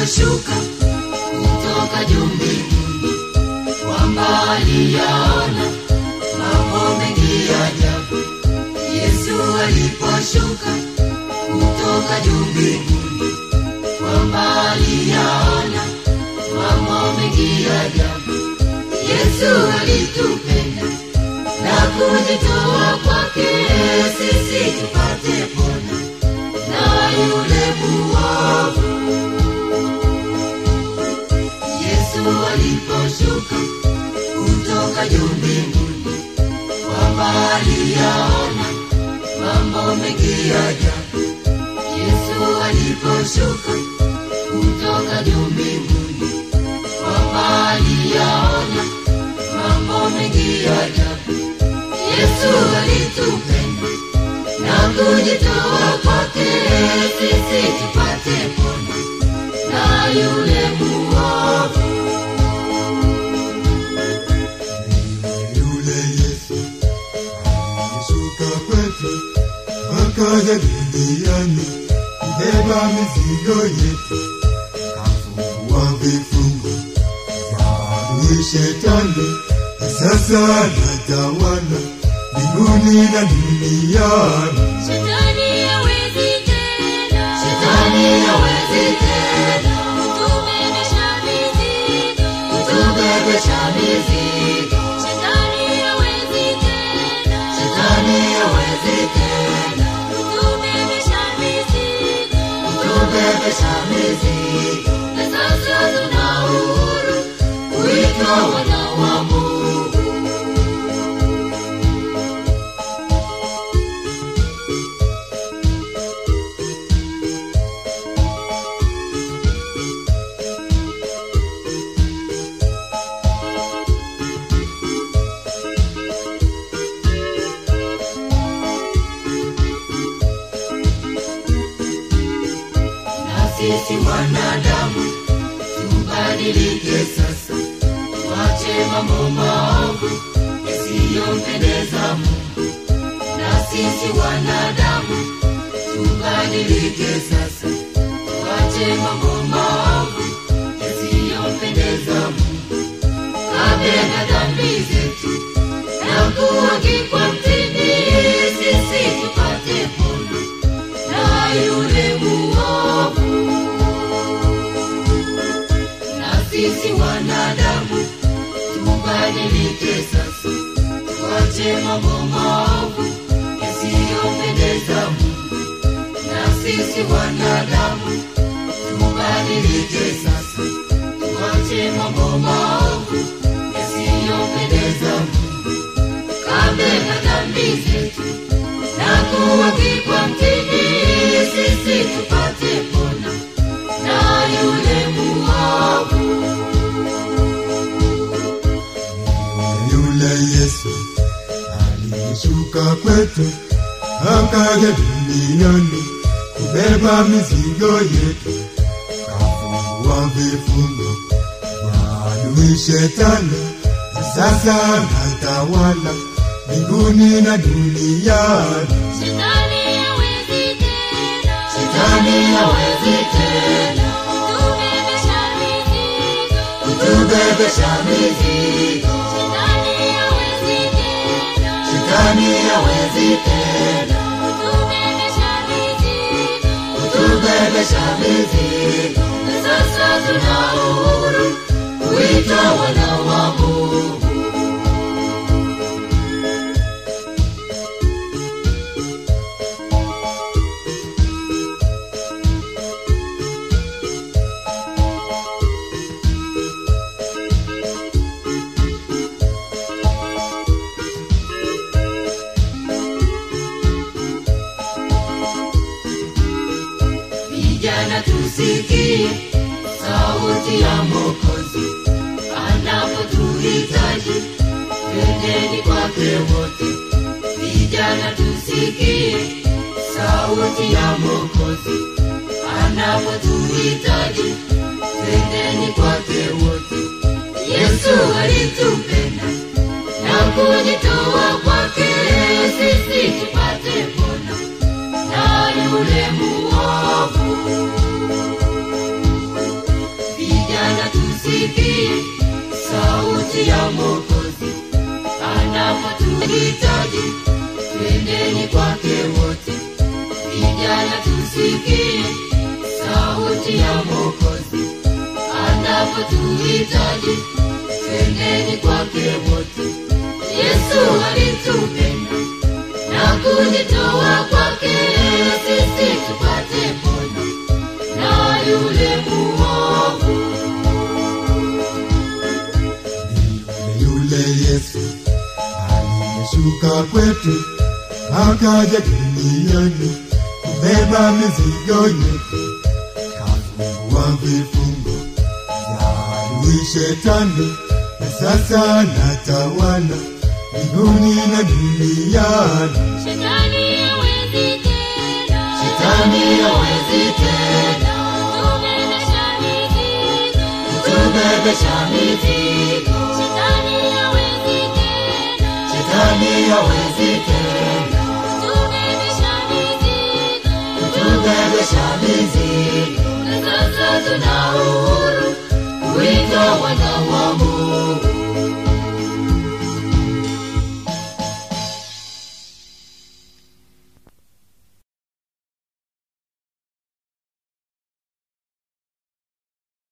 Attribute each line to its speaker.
Speaker 1: aliposhuka kutoka juu mbinguni, kwamba aliyaona mambo mengi ya ajabu. Yesu aliposhuka kutoka juu mbinguni, kwamba aliyaona mambo mengi ya ajabu. Yesu alitupenda na kujitoa kwake sisi tupate pona na yule muovu. Yesu aliposhuka kutoka juu mbinguni, kwamba aliyaona mambo mengi ya ajabu. Yesu aliposhuka kutoka juu mbinguni, kwamba aliyaona mambo mengi ya ajabu. Yesu alitupenda na kujitoa kwake sisi tupate pona na yule muovu.
Speaker 2: yule Yesu alishuka kwetu akaja duniani kubeba mizigo yetu, kafungua vifungo vya adui shetani, na sasa anatawala mbinguni na duniani.
Speaker 3: Shetani hawezi tena.
Speaker 1: Shetani hawezi tena
Speaker 3: Kutubebesha mizigo.
Speaker 1: kutubebesha mizigo.
Speaker 3: Shetani hawezi tena.
Speaker 1: Shetani hawezi tena
Speaker 3: Kutubebesha mizigo.
Speaker 1: kutubebesha mizigo.
Speaker 3: Na sasa tuna uhuru kuitwa wana wa Mungu.
Speaker 1: na sisi wanadamu tubadilike sasa, tuache mambo maovu yasiyompendeza Mungu. Na sisi wanadamu tubadilike sasa, tuache mambo maovu yasiyompendeza Mungu. Kabeba dhambi zetu na kuangikwa mtini, sisi tupate pona na yule muovu. Na sisi wanadamu tubadilike sasa, tuache mambo maovu yasiyompendeza Mungu. Na sisi wanadamu tubadilike sasa, tuache mambo maovu yasiyompendeza Mungu. Kabeba dhambi zetu na kuangikwa mtini, sisi tupate pona na yule muovu.
Speaker 2: yule Yesu alishuka kwetu akaja duniani kubeba mizigo yetu, kafungua vifungo vya adui shetani, na sasa anatawala mbinguni na duniani.
Speaker 3: Shetani hawezi tena.
Speaker 1: Shetani hawezi tena
Speaker 3: Kutubebesha mizigo.
Speaker 1: kutubebesha mizigo.
Speaker 3: Shetani hawezi tena.
Speaker 1: Shetani hawezi tena
Speaker 3: Kutubebesha mizigo.
Speaker 1: kutubebesha mizigo.
Speaker 3: Na sasa tuna uhuru
Speaker 1: Kuitwa wana wa Mungu. Vijana tusikie sauti ya Mwokozi anapotuhitaji, twendeni kwake wote. Vijana tusikie sauti ya Mwokozi anapotuhitaji, twendeni kwake wote. Yesu alitupenda na kujitoa kwake sisi tupate pona na yule muovu. sauti ya Mwokozi anapotuhitaji, twendeni kwake wote. Vijana tusikie sauti ya Mwokozi anapotuhitaji, twendeni kwake wote. Yesu alitupenda na kujitoa kwake sisi tupate pona na yule muovu
Speaker 2: Ni yule Yesu aliyeshuka kwetu akaja duniani kubeba mizigo yetu, kafungua vifungo vya adui shetani, na sasa anatawala mbinguni na duniani.
Speaker 3: Shetani hawezi tena.
Speaker 1: Shetani hawezi tena
Speaker 3: Tubebesha mizigo.
Speaker 1: kutubebesha mizigo.
Speaker 3: Shetani hawezi tena.
Speaker 1: Shetani hawezi tena
Speaker 3: Tubebesha mizigo.
Speaker 1: kutubebesha mizigo.
Speaker 3: Na sasa
Speaker 1: Tuna uhuru kuitwa wana wa Mungu.